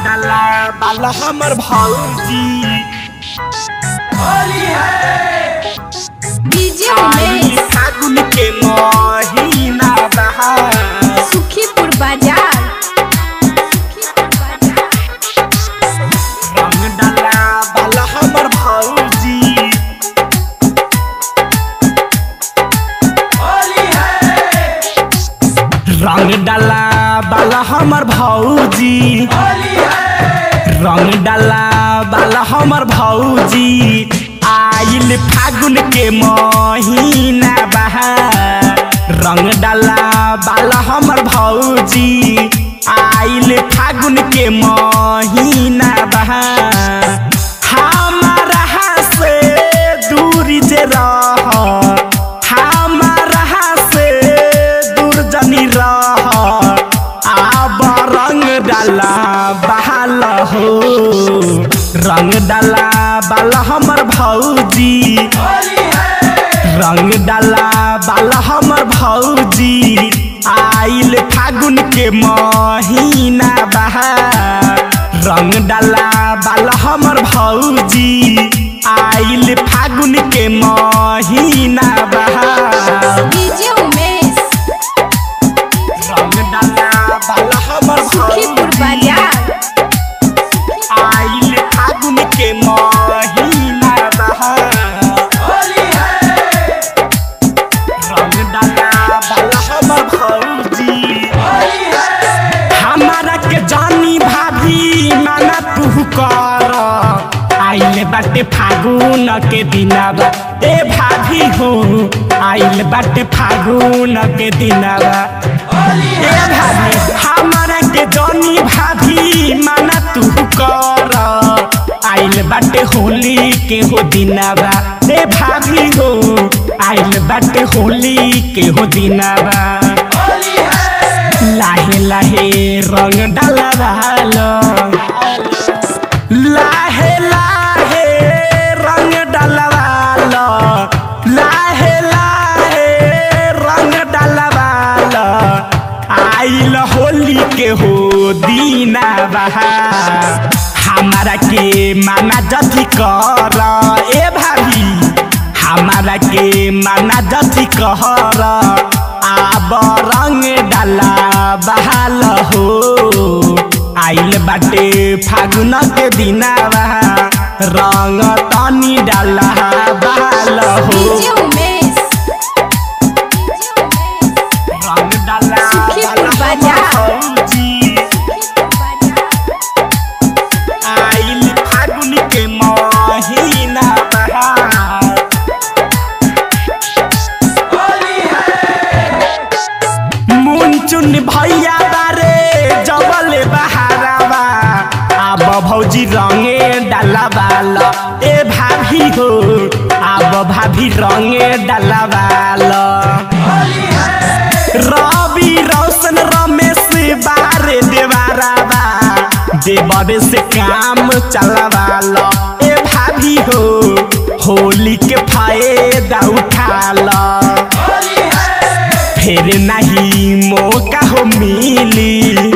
डाला बाला हमर भौजी डीजे आई उमेश फागुन के महीना बहा सुखीपुर बाजार रंग डाला बाला हमर भौजी रंग डाला बाला हमर भौजी रंग डाला बाला हमर भौजी आइल फागुन के महीना बहा रंग डाला बाला हमर भौजी आइल फागुन के महीना बहा हमारा से दूरी जे रह हमारा से दूर जनी रह आब रंग डाला बहाल हो रंग डाला बाला हमर भौजी रंग डाला बाला हमर भौजी आइल फागुन के महीना बहा रंग डाला बाला हमर भौजी आइल फागुन के महीना बहा डीजे उमेश रंग डाला बाला हमर सुखीपुर भौजी बाजार आइल फागुन के महीना बहा रंग डाला बाला हमर भौजी हमारा के जानी भाभी माना तू कर आइल बाटे फागुन के दिनवा ए भाभी हो आइल बाटे फागुन के दिनवा ए भाभी हमारा के जानी भाभी माना तू कर आइल बाटे होली के हो दिनवा ए भाभी हो आइल बाटे होली के हो दिनवा लाहे लाहे रंग डाला डालो लाहे लाहे रंग डलवालो लाहे लाहे रंग डलवालो आइल होली के हो दीना बहा हमारा के माना जथी कर ए भाभी हमारा के माना जथी कहर आब रंग डाला बहाल हो आइल बाटे फागुन के दिनावा रंग तनी डाला बहाल हो डीजे उमेश रंग डाला सुखीपुर बहाल बाजार। भौजी। आइल फागुन के महीना बहार मुनचुन भैया बारे जबले बहारावा आब भौजी रंगे डाला बाल ए भाभी हो आब भाभी रंगे डाला बाल रवि रोशन रमेश बारे देवारावा देवरे से काम चलवाल ए भाभी हो होली के फायदा उठाल फिर नहीं मौका हो मिली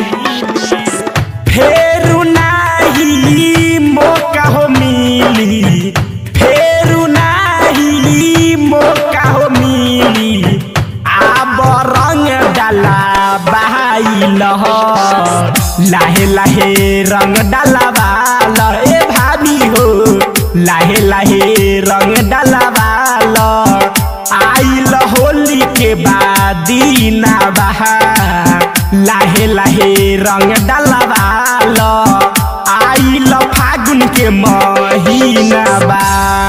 फिर नहीं मौका हो मिली फिर नहीं मौका हो मिली आब रंग डाला बहाइल हो लाहे लाहे रंग डाला बाल ए भाभी हो लाहे लाहे रंग डाला बाल आइल होली के बादीना बहा लाहे लाहे रंग डलवाल आइल फागुन के महीना बा